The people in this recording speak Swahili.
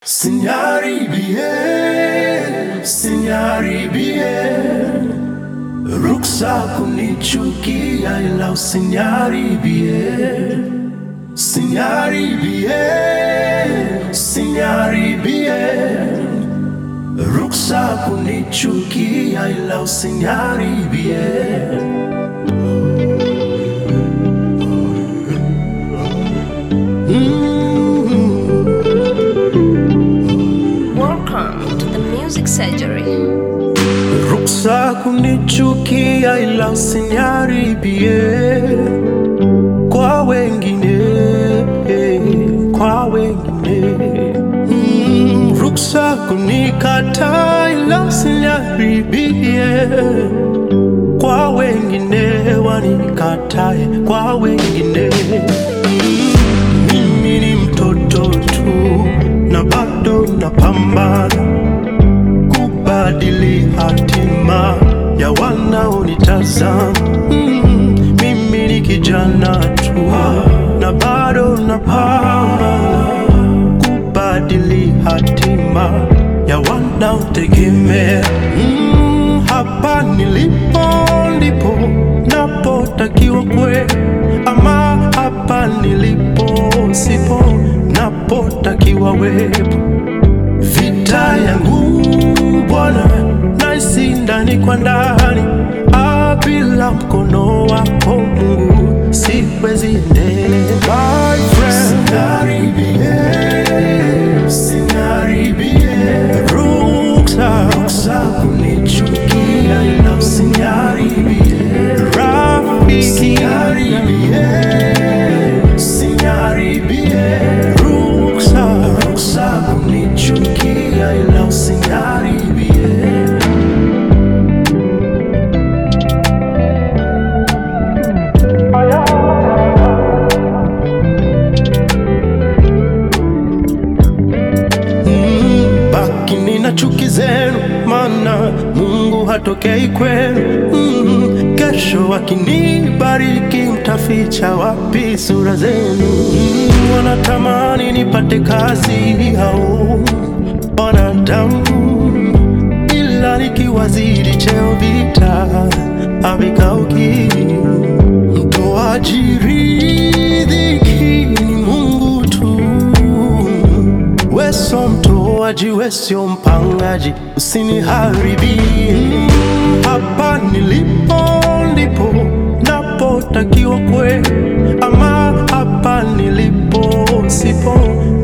Usiniharibie, usiniharibie, ruksa kunichukia, ila usiniharibie, usiniharibie, usiniharibie, ruksa kunichukia, ila usiniharibie. Welcome to the Music Surgery. Ruksa kunichukia ila usiniharibie kwa wengine, kwa wengine. Mm, ruksa kunikata ila usiniharibie kwa wengine, wanikatae kwa wengine. Mm, mimi ni mtoto tu na bado napambana kubadili hatima ya wanaonitazama. Mm, mimi ni kijana tu na bado napambana kubadili hatima ya wanaotegemea. Mm, hapa nilipo ndipo napotakiwa kwe, ama hapa nilipo sipo napotakiwa wepo vita yangu Bwana naisi ndani kwa ndani, Ah, bila mkono wako Mungu siwezi endelea. My friend, usiniharibie, usiniharibie, ruksa ruksa kunichukia, ila usiniharibie, rafiki usiniharibie, usiniharibie, ruksa ruksa kunichukia, ila usiniharibie. Mm, bakini na chuki zenu, maana Mungu hatokei kwenu. Mm, kesho akinibariki mtaficha wapi sura zenu? Mm, wanatamani nipate kazi hao wanadamu, ila nikiwazidi cheo vita havikauki. Mtoaji riziki ni Mungu tu Weso mtoaji, wesio mpangaji, usiniharibie. Hapa nilipo ndipo napotakiwa kwe, ama hapa nilipo sipo